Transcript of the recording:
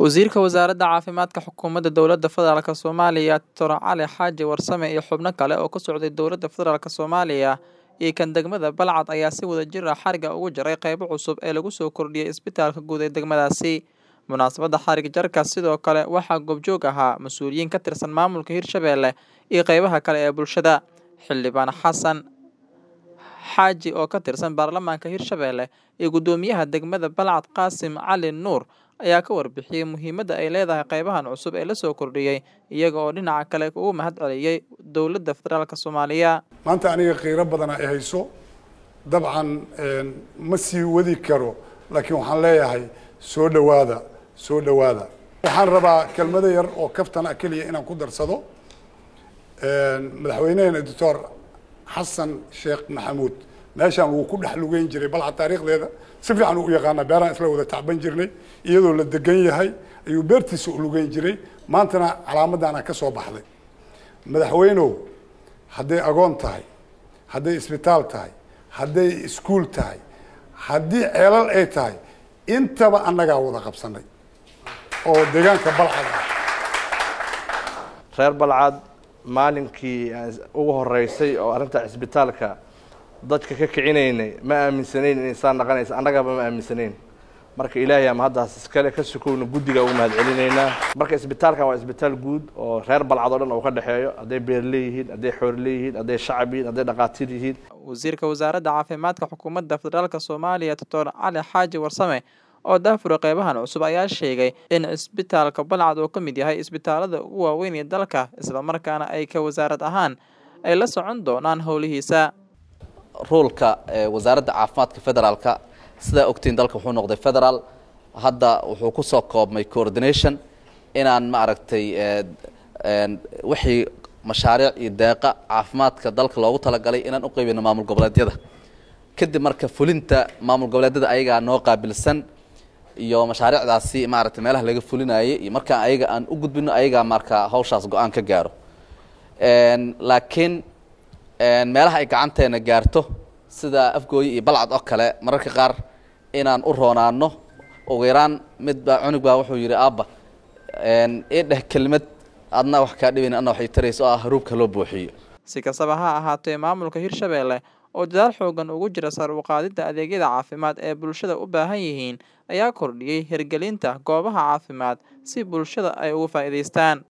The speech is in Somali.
Wasiirka Wasaaradda Caafimaadka Xukuumadda Dowladda Federaalk Soomaaliya Dr. Cali Xaaji Warsame iyo xubno kale oo ka socday Dowladda Federaalk Soomaaliya iyo kan degmada Balcad ayaa si wadajir ah xariga ugu jaray qaybo cusub ee lagu soo kordhiyay isbitaalka guud ee degmadaasi. Munaasabadda xarig jarka sidoo kale waxaa goobjoog ahaa mas'uuliyiin ka tirsan maamulka Hirshabelle iyo qaybaha kale ee bulshada. Xildhibaan Xasan Xaaji oo ka tirsan baarlamaanka Hirshabelle iyo guddoomiyaha degmada Balcad Qaasim Cali Nuur ayaa ka warbixiyay muhiimadda ay leedahay qaybahan cusub ee la soo kordhiyay iyaga oo dhinaca kale ugu mahad celiyay dowladda federaalk Soomaaliya. maanta aniga qiiro badan ay hayso dabcan ma sii wadi karo laakiin waxaan leeyahay soo dhowaada soo dhowaada waxaan rabaa kelmado yar oo kaftan ah keliya inaan ku darsado madaxweyneheena doctor xasan sheekh maxamuud meeshaan wuu ku dhex lugeyn jiray balcad taariikhdeeda si fiican uu u yaqaana beeraan isla wada tacban jirnay iyadoo la degan yahay ayuu beertiisa u lugeyn jiray maantana calaamadaana ka soo baxday madaxweynow hadday agoon tahay hadday isbitaal tahay hadday iskuul tahay haddii ceelal ay tahay intaba annagaa wada qabsanay oo deegaanka balcad ah reer balcad maalinkii ugu horeysay oo arrinta cisbitaalka dadka ka kicinaynay ma aaminsanayn inay saa naqanaysa annagaba ma aaminsanayn marka ilaahay ama haddaas iskale ka sukowna guddiga ugu mahad celinaynaa marka isbitaalkan waa isbitaal guud oo reer balcad oo dhan uu ka dhexeeyo hadday beerle yihiin hadday xoorle yihiin hadday shacab yihiin hadday dhaqaatiir yihiin wasiirka wasaaradda caafimaadka xukuumadda federaalk soomaaliya doctor cali xaaji warsame oo daafura qaybahan cusub ayaa sheegay in isbitaalka balcad uu ka mid yahay isbitaalada ugu waaweyn ee dalka islamarkaana ay ka wasaarad ahaan ay la socon doonaan howlihiisa ruulka wasaaradda caafimaadka federaalka sidaa ogtiin dalka wuxuu noqday federaal hadda wuxuu kusoo koobmay coordination inaan maaragtay wixii mashaariic iyo deeqa caafimaadka dalka loogu talagalay inaan u qaybino maamul goboleedyada kadib marka fulinta maamul goboleedyada ayagaa noo qaabilsan iyo mashaariicdaasi maaragtay meelaha laga fulinayay iyo markaan ayaga aan u gudbino ayagaa marka hawshaas go-aan ka gaaro laakiin meelaha ay gacanteena gaarto sida afgooye iyo balcad oo kale mararka qaar inaan u roonaano ugu yaraan mid baa cunug baa wuxuu yidhi aabba ii dheh kelmad adna wax kaa dhibayn adna waxay taraysa oo ah haruubka loo buuxiyo si kastaba ha ahaatee maamulka hirshabelle oo dadaal xoogan ugu jira sar u qaadidda adeegyada caafimaad ee bulshada u baahan yihiin ayaa kordhiyey hirgelinta goobaha caafimaad si bulshada ay ugu faa'iidaystaan